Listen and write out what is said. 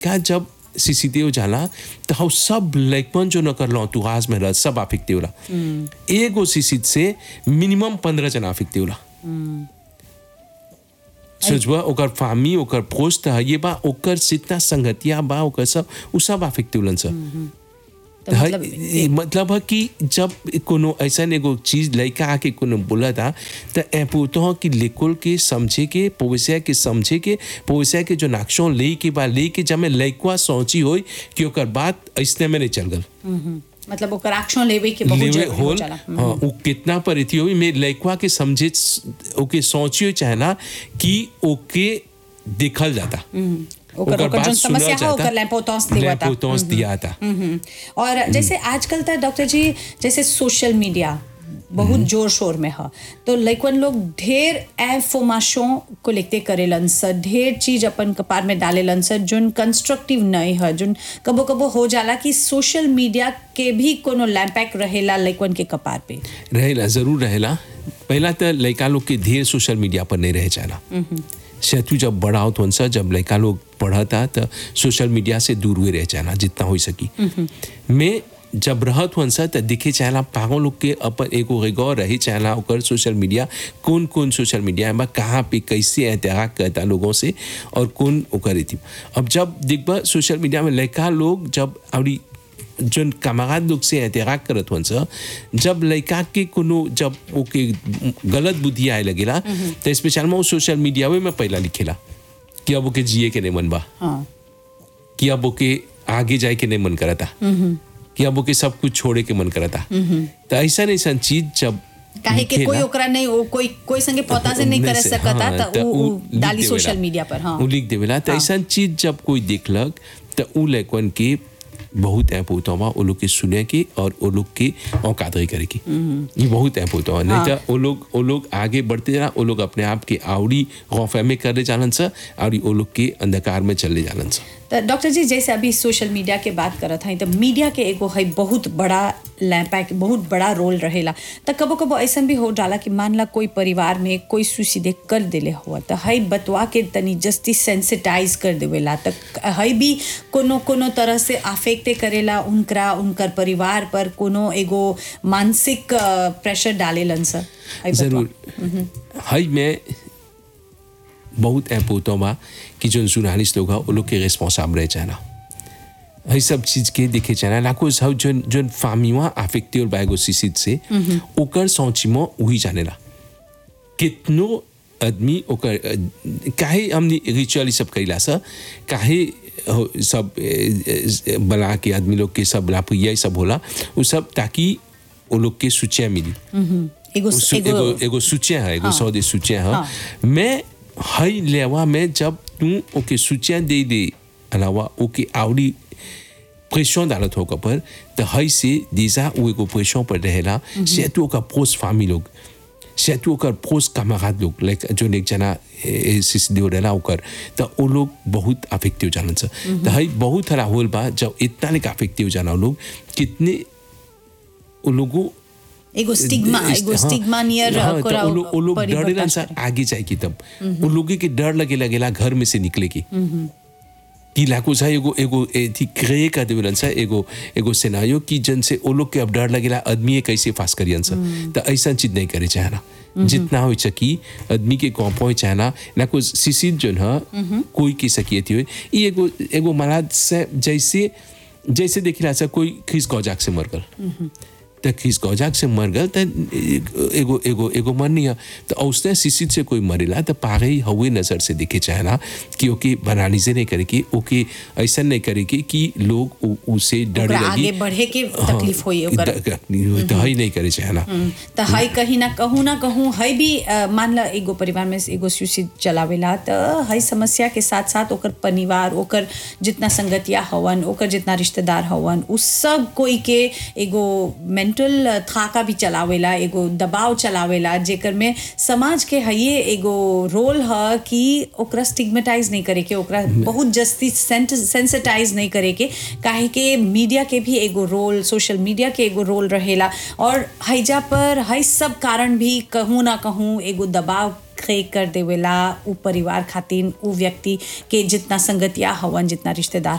का जब सीसीटीव जाला तो हम सब लैकपन जो न करलो तू आज में रह सब अफेक्टिव ला एगो सीसीद से मिनिमम पंद्रह जना अफेक्टिव ला सोचबा ओकर फामी ओकर पोस्ट है ये बा ओकर जितना संगतिया बा ओकर सब उ सब अफेक्टिव लन सब तो है- मतलब ये मतलब है कि जब कोनो ऐसा एगो चीज लड़का आके कोनो बोला था तो ए पूछतो कि लेकुल के समझे के पोवसिया के समझे के पोवसिया के जो नाक्षों ले के बा ले के जब मैं लड़का सोची होई कि ओकर बात ऐसने में नहीं चल गल हम्म, मतलब ओकर एक्शन लेवे के बहुत लेवे जरूरी हो होल जाला हाँ वो कितना परिथी होई मैं लड़का के समझे ओके सोचियो चाहना कि ओके देखल जाता ओकर ओकर बात जो सुनल समस्या है जाता, ओकर लैम्पोतौंस देवा था लैम्पोतौंस दिया था हम्म। और जैसे आजकल तो डॉक्टर जी जैसे सोशल मीडिया बहुत जोर शोर में है तो लइकन लोग ढेर इंफॉर्मेशन को लिखते करेलन सर ढेर चीज अपन कपार में डालेलन सर जोन कंस्ट्रक्टिव नहीं है जोन कबो कबो हो जाला कि सोशल मीडिया के भी कोनो लैम्पैक रहेला लइकन के कपार पे रहेला जरूर रहेला पहला तो लड़का लोग के ढेर सोशल मीडिया पर नहीं रह जाना शैतु जब बड़ा होत सा जब लड़का लोग पढ़ता तो सोशल मीडिया से दूर हुए रह जाना जितना हो सकी मैं जब रहत सा तो दिखे चाहला पागल लोग के अपन एगो रिगौर रही चाहला ओकर सोशल मीडिया कौन कौन सोशल मीडिया में कहाँ पे कैसे एहतियात करता लोगों से और कौन ओकर रीति अब जब दिखबा सोशल मीडिया में लड़का लोग जब अभी जोन कमागात लोग से एहतियात करत हन सा जब लड़का के कोनो जब ओके गलत बुद्धि आए लगेला तो स्पेशल में वो सोशल मीडिया में पहला लिखेला कि अब ओके जिए के नहीं मन बा हाँ कि अब ओके आगे जाए के नहीं मन करता कि अब ओके सब कुछ छोड़े के मन करता तो ऐसा ऐसा चीज जब काहे कि लिखेला, कोई ओकरा नहीं ओ- कोई कोई संगे पता से नहीं नहीं करे से- सकता हाँ, तो तो उ- उ उ लिख डाली देवेला। सोशल मीडिया पर हाँ उ लिख देवेला तो ऐसा चीज जब कोई देखलक तो उ लैकवन के बहुत ऐप होता हुआ वो लोग के सुने के और वो लोग के औकादरी करे की ये बहुत ऐप होता हुआ नहीं तो वो लोग वो लोग आगे बढ़ते जाना वो लोग अपने आप के आवड़ी गौफे में करे जालन सा और वो लोग के अंधकार में चले जालन सा तो डॉक्टर जी जैसे अभी सोशल मीडिया के बात करत हई तो मीडिया के एगो है बहुत बड़ा लैम्पैक बहुत बड़ा रोल रहेला तो कबो कबो ऐसा भी हो जाला कि मान ला कोई परिवार में कोई सुसीदे कर देले हुआ तो हई बतवा के तनी जस्ती सेंसिटाइज कर देवेला तो हई भी कोनो कोनो तरह से आफेक्टे करेला उनकरा उनकर परिवार पर कोनो एगो मानसिक प्रेशर डालेलन सर हई बतवा। जरूर हई में बहुत ऐप होता बा कि जो जर्नलिस्ट लोग हैं वो लोग के रिस्पॉन्साब रह जाना हई सब चीज के देखे जाना लाखों सब जो जो फामिवा अफेक्टिव बाइगो सिसिद से ओकर सोचिमो वही जानेला कितनो आदमी ओकर अ, काहे हमने रिचुअल ई सब कइला सा काहे हो- सब ए, ए, बना के आदमी लोग के सब लापुया सब होला वो सब ताकि वो लोग के सूचिया मिली हम्म, एगो सु- एगो एगो एगो सूचिया है एगो हाँ। सौदे सूचिया है हाँ। मैं हई लेवा में जब तू ओके सूचिया दे दे अलावा ओके आवड़ी प्रेशर डालत हो पर तो हई से दीजा वो एगो प्रेशर पर रहेला से तू ओकर पोस्ट फामी लोग से तू ओकर पोस्ट कमागात लोग लाइक जो एक जना सिसदेव रहेला ओकर तो वो लोग बहुत अफेक्टिव जानन से तो हई बहुत हरा होल बा जब इतना लेके अफेक्टिव जाना वो लोग कितने वो लोगों एगो स्टिग्मा एगो हाँ, स्टिग्मा नियर हाँ, तो कोरा वो लोग वो लोग परिवर्तन डरेला सा करे। आगे जाए की तब वो लोग के डर लगे लगेला घर में से निकले की कि लाखों सा एगो एगो ए थी क्रिए कर देवेलन सा एगो एगो सिनारियो कि जन से वो लोग के अब डर लगेला आदमी ये कैसे फास करियन सा तो ऐसा चीज नहीं करे चाहना जितना हो सकी आदमी के कौपो चाहना ना कुछ सिसिद जोन है कोई की सकियती हुई ये एगो एगो महाराज से जैसे जैसे देखिला सा कोई खिस गौजाक से मर गल त खिस गौजाक से मर गल त एगो एगो एगो मरनी है तो औसने सिसिद से कोई मरेला तो पागे ही हवे नजर से दिखे चाहना कि ओके बनानी से नहीं करे कि ओके ऐसा नहीं करे कि कि लोग उ- उसे डरे ओकरा लगी आगे बढ़े के तकलीफ होई ओकर तो हई नहीं करे चाहना त हई कहीं ना कहूँ ना कहूँ हई भी अ, मान ला एगो परिवार में एगो सुशील चलावेला त हई समस्या के साथ साथ ओकर परिवार ओकर जितना संगतिया हवन ओकर जितना रिश्तेदार हवन उ सब कोई के एगो मेंटल थाका भी चलावेला एगो दबाव चलावेला जेकर में समाज के हइये एगो रोल ह कि ओकरा स्टिग्मेटाइज नहीं करे के ओकरा बहुत जस्ती सेंसिटाइज नहीं करे के काहे के मीडिया के भी एगो रोल सोशल मीडिया के एगो रोल रहेला और हैजा पर हई सब कारण भी कहूँ ना कहूँ एगो दबाव क्रिएट कर देवेला उ परिवार खातिर उ व्यक्ति के जितना संगतिया हवन जितना रिश्तेदार